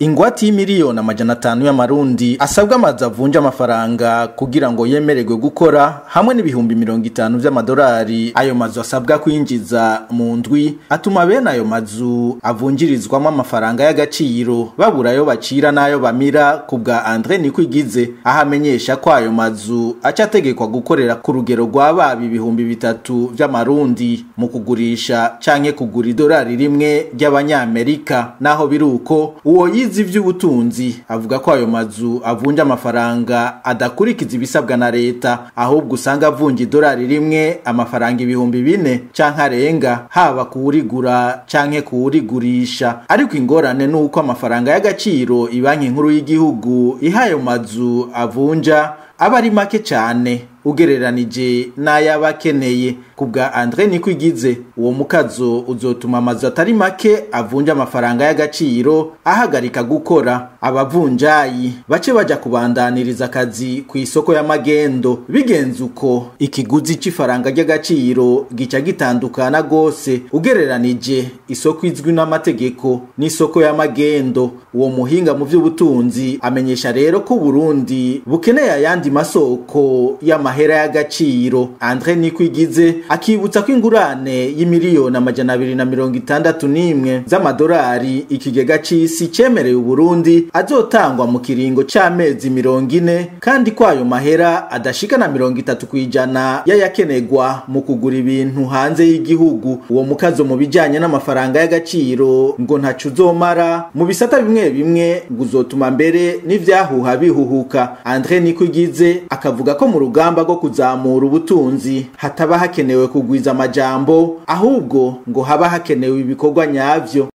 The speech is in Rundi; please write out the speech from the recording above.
ingwate y'imiliyoni amajana atanu y'amarundi asabwa amazu avunja amafaranga kugira ngo yemererwe gukora hamwe n'ibihumbi mirongo itanu vy'amadolari ayo mazu asabwa kwinjiza mu ndwi atuma bene ayo mazu avunjirizwamo amafaranga y'agaciro babura ayo bacira n'ayo bamira ku bwa andre nikwigize aho amenyesha ko ayo mazu aca ategekwa gukorera ku rugero rwa baba ibihumbi bitatu vy'amarundi mu kugurisha canke kugura idolari rimwe ry'abanyamerika naho biri uko uwo yize ivy'ubutunzi avuga ko ayo mazu avunja amafaranga adakurikiza ibisabwa na leta ahubwo usanga avunja idolari rimwe amafaranga ibihumbi bine canke arenga haba kuwurigura canke kuwurigurisha ariko ingorane ni uko amafaranga y'agaciro ibanki nkuru y'igihugu iha ayo mazu avunja aba ari make cane ugereranije n'ay'abakeneye ku bwa andre nikwigize uwo mukazo uzotuma amazu atari make avunja amafaranga y'agaciro ahagarika gukora abavunjayi bace baja kubandaniriza akazi ku isoko y'amagendo bigenze uko ikiguzi c'ifaranga ry'agaciro gica gitandukana gose ugereranije isoko izwi n'amategeko n'isoko y'amagendo uwo muhinga mu vy'ubutunzi amenyesha rero ko Burundi bukeneye ayandi masoko y'amahera y'agaciro Andre Nikwigize akibutsa ko ingurane y'imiliyoni amajana abiri na mirongo itandatu n'imwe z'amadolari ikigega c'isi cemereye Uburundi azotangwa mu kiringo c'amezi mirongo ine kandi ko ayo mahera adashika na mirongo itatu kw'ijana y'ayakenegwa mu kugura ibintu hanze y'igihugu uwo mukazo mu bijanye n'amafaranga y'agaciro ngo ntaco uzomara mu bisata bimwe bimwe ngo uzotuma mbere n'ivyahuha bihuhuka Andre Nikwigize akavuga ko mu rugamba rwo kuzamura ubutunzi hataba hakenewe kugwiza amajambo ahubwo ngo haba hakenewe ibikorwa nyavyo